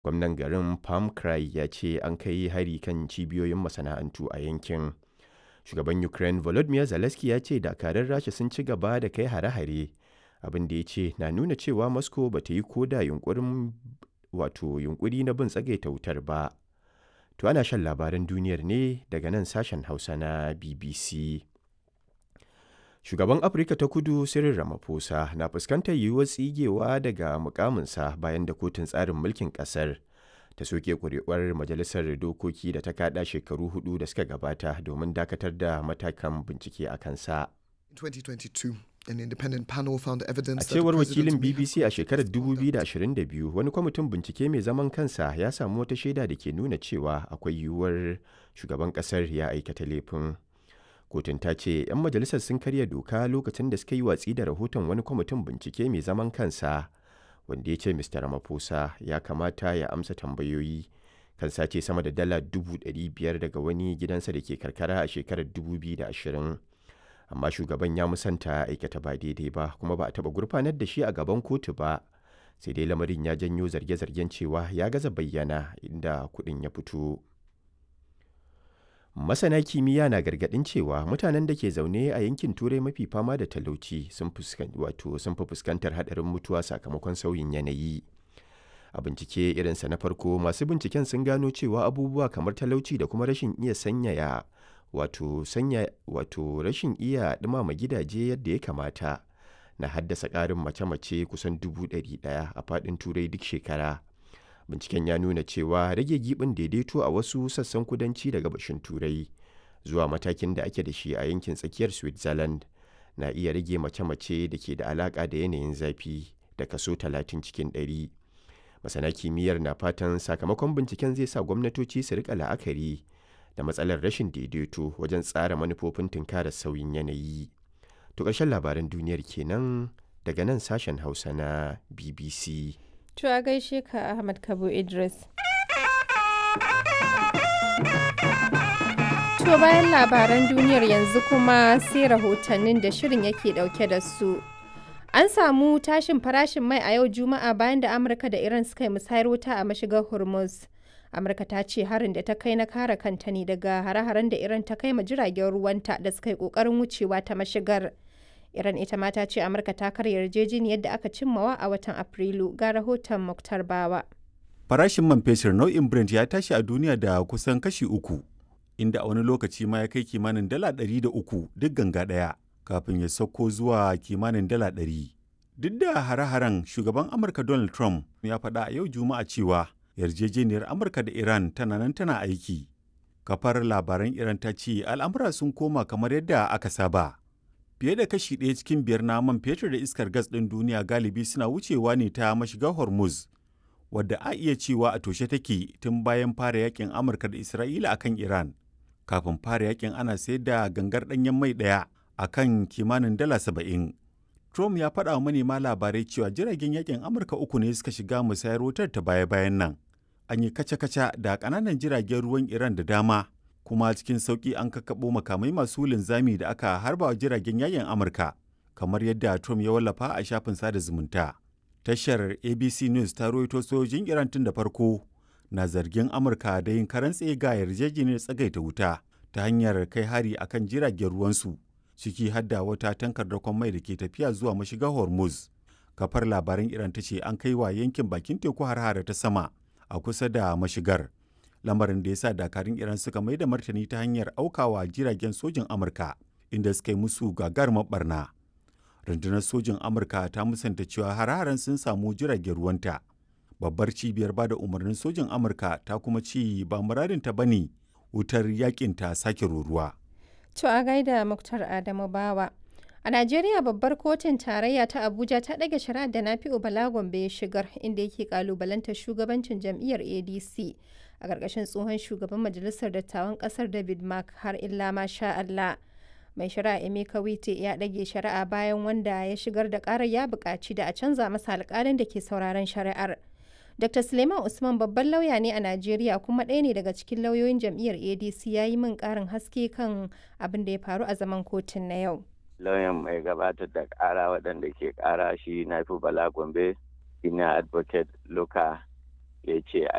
gwamnan garin palm cry ya ce an kai hari kan cibiyoyin masana'antu a yankin shugaban ukraine volodymyr zelensky ya ce dakarun rasha sun ci gaba da kai hare-hare abin da ya ce na nuna cewa moscow ba ta yi koda yunkurin wato yunkuri na bin tsagaita wutar ba to ana shan labaran duniyar ne daga nan sashen hausa na bbc shugaban afirka ta kudu cyril ramaphosa na fuskantar yiwuwar tsigewa daga mukaminsa bayan da kotun tsarin mulkin kasar ta soke kuri'uwar majalisar dokoki da ta kada shekaru hudu da suka gabata domin dakatar da matakan bincike a kansa 2022 An independent panel found evidence a that cewar the president wakilin may have bbc a shekarar caused conduct 2022 wani kwamitin bincike mai zaman kansa ya samu wata shaida da ke nuna cewa akwai yiwuwar shugaban kasar ya aikata laifin kotun ta ce 'yan majalisar sun karya doka lokacin da suka yi watsi da rahoton wani kwamitin bincike mai zaman kansa wanda ya ce mr ramaphosa ya kamata ya amsa tambayoyi kan sace sama da dala 500,000 daga wani gidansa da ke karkara a shekarar 2020 amma shugaban ya musanta aikata ba daidai ba kuma ba a taɓa gurfanar da shi a gaban kotu ba sai dai lamarin ya janyo zarge-zargen cewa ya gaza bayyana inda kuɗin ya fito masana kimiyya na gargaɗin cewa mutanen da ke zaune a yankin turai mafi fama da talauci sun fuskan- wato sun fi fuskantar haɗarin mutuwa sakamakon sauyin yanayi a bincike irinsa na farko masu binciken sun gano cewa abubuwa kamar talauci da kuma rashin iya sanyaya wato sanya wato rashin iya ɗumama gidaje yadda ya kamata na haddasa ƙarin mace-mace kusan dubu ɗari ɗaya a faɗin turai duk shekara binciken ya nuna cewa rage gibin daidaito a wasu sassan kudanci da gabashin turai zuwa matakin da ake da shi a yankin tsakiyar switzerland na iya rage mace-mace da ke da alaƙa da yanayin zafi da kaso 30 cikin 100 masana kimiyyar na fatan sakamakon binciken zai sa gwamnatoci su rika la'akari da matsalar rashin daidaito wajen tsara manufofin tunkarar sauyin yanayi to ƙarshen labaran duniyar kenan daga nan sashen hausa na bbc To a gaishe ka Ahmad Kabo Idris. To bayan labaran duniyar yanzu kuma sai rahotannin da shirin yake dauke da su. An samu tashin farashin mai a yau Juma'a bayan da Amurka da Iran suka yi musayar wuta a mashigar Hormuz. Amurka ta ce harin da ta kai na kare kanta ne daga hare-haren da Iran ta kai ma jiragen ruwanta da suka yi kokarin wucewa ta mashigar. Iran ita ma ta ce Amurka ta karya yarjejeniyar da aka cimmawa a watan Afrilu ga rahoton Muktar Bawa. Farashin man fetur nau'in Brent ya tashi a duniya da kusan kashi uku, inda a wani lokaci ma ya kai kimanin dala ɗari da uku duk ganga ɗaya, kafin ya sauko zuwa kimanin dala ɗari. Duk da hare-haren shugaban Amurka Donald Trump ya faɗa a yau Juma'a cewa yarjejeniyar Amurka da Iran tana nan tana aiki. Kafar labaran Iran ta ce al'amura sun koma kamar yadda aka saba. Fiye da kashi ɗaya cikin biyar na man fetur da iskar gas ɗin duniya galibi suna wucewa ne ta mashigar Hormuz. wadda a iya cewa a toshe take tun bayan fara yakin Amurka da Isra'ila akan Iran. Kafin fara yakin ana sayar da gangar ɗanyen mai ɗaya a kan kimanin dala saba'in. Trump ya faɗa wa manema labarai cewa jiragen yakin Amurka uku ne suka shiga musayar wutar ta baya-bayan nan. An yi kaca-kaca da ƙananan jiragen ruwan Iran da dama, kuma cikin sauƙi an kakkaɓo makamai masu linzami da aka harba wa jiragen yakin Amurka, kamar yadda Trump ya wallafa a shafin sada zumunta. tashar abc news ta rawaito sojojin iran tun da farko na zargin amurka da yin karan ga yarjejeniyar tsagaita wuta ta hanyar kai hari akan jiragen ruwansu ciki hadda wata tankar dakon mai da ke tafiya zuwa mashigar hormuz kafar labaran iran ta ce an kai wa yankin bakin teku har ta sama a kusa da mashigar lamarin da ya sa dakarun iran suka mai da martani ta hanyar aukawa jiragen sojin amurka inda suka yi musu gagarumar barna rundunar sojin amurka ta musanta cewa har-haren sun samu jiragen ruwanta babbar cibiyar bada umarnin sojin amurka ta kuma ce ba muradinta ba ne wutar yakin ta sake ruruwa To a gaida Muktar Adamu Bawa. A Najeriya babbar kotun tarayya ta Abuja ta ɗage shari'ar da Nafi'u Bala Gombe ya shigar inda yake kalubalantar shugabancin jam'iyyar ADC a ƙarƙashin tsohon shugaban majalisar dattawan ƙasar David Mark har illa ma sha Allah. Mai shari'a Emeka Wite ya ɗage shari'a bayan wanda ya shigar da ƙarar ya buƙaci da a canza masa alƙalin da ke sauraron shari'ar. Dr. Suleiman Usman babban lauya ne a Najeriya kuma ɗaya ne daga cikin lauyoyin jam'iyyar ADC ya yi min ƙarin haske kan abin da ya faru a zaman kotun na yau. lauyan mai gabatar da ƙara waɗanda ke ƙara shi na fi bala gombe ina advocate luka ya ce